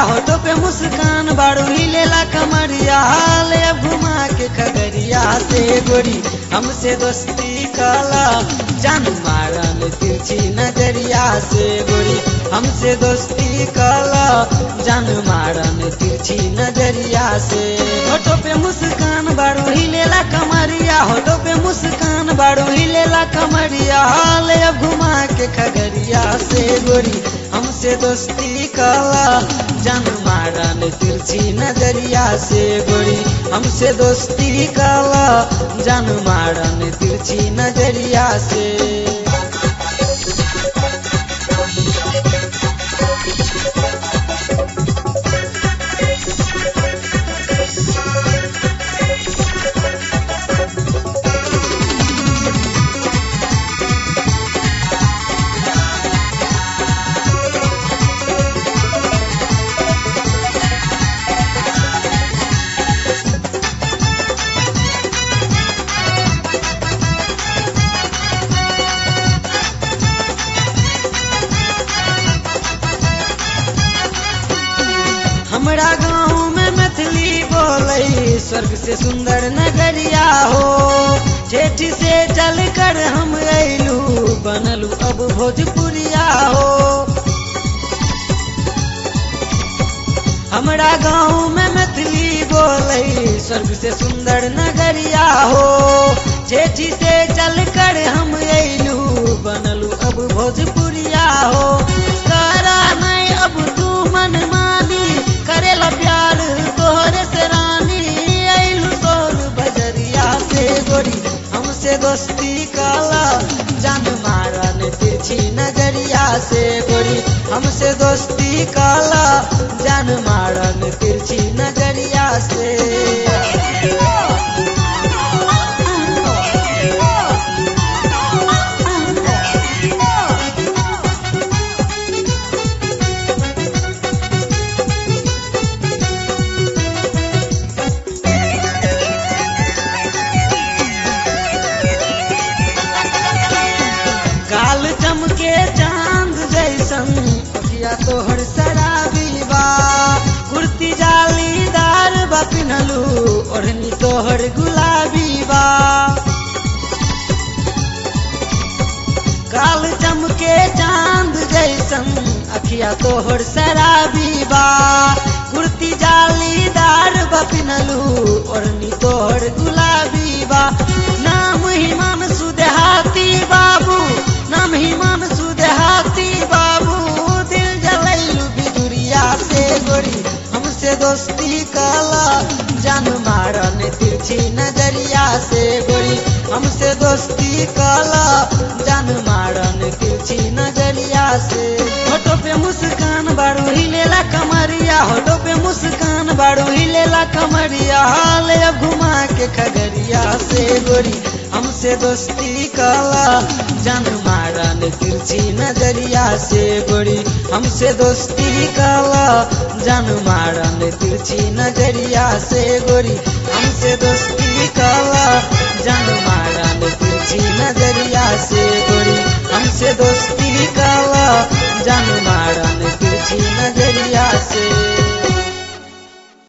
होठो पे मुस्कान बाड़ू हिलेला कमरिया हाल अब घुमा के खगरिया से गोरी हमसे दोस्ती काला जान मारन तिरछी नजरिया से गोरी हमसे दोस्ती काला जान मारन तिरछी नजरिया से होठो पे मुस्कान बाड़ू हिलेला कमरिया होठो पे मुस्कान बाड़ू हिलेला कमरिया हाल अब घुमा के खगरिया से गोरी हमसे दोस्ती काला जान मारन तिरछी नजरिया से गोरी हमसे दोस्ती काला जान मारन तिरछी नजरिया से हमरा गाँव में मैथिली बोले स्वर्ग से सुंदर नगरिया हो जेठी से चल कर हम अयलू बनलू अब भोजपुरिया हो हमरा गाँव में मैथिली बोले स्वर्ग से सुंदर नगरिया हो जेठी से चल कर हम अयलू बनलू अब भोजपुरिया हो करा नहीं अब तू मन मानी करेला प्यार तोहरे से रानी अइलू तोर बजरिया से गोरी हमसे दोस्ती काला जान मारन तिरछी नजरिया से गोरी हमसे दोस्ती काला जान मारन तिरछी नजरिया से काल चमके चांद जैसन अखिया तोहर शराबी बा कुर्ती जालीदार बा पिन्हलू ओढ़नी तोहर गुलाबी बा काल चमके चांद जैसन अखिया तोहर शराबी बा कुर्ती जालीदार बा पिन्हलू ओढ़नी तोहर गुलाबी बा नाम हिमान सुदेहाती बाबू नाम हिमान सुदेहाती बाबू दिल जलैलू बिजुरिया से गोरी हमसे दोस्ती काला जान मारन तिरछी नजरिया से गोरी हमसे दोस्ती काला जान मारन तिरछी नजरिया से होठो पे मुस्कान बाड़ू हिलेला कमरिया होठो पे मुस्कान बाड़ू हिलेला कमरिया हाल अब घुमा के खगरिया से गोरी हमसे दोस्ती काला जान मारन तिरछी नजरिया से गोरी हमसे दोस्ती काला जान मारन तिरछी नजरिया से गोरी हमसे दोस्ती काला जान मारन तिरछी नजरिया से गोरी हमसे दोस्ती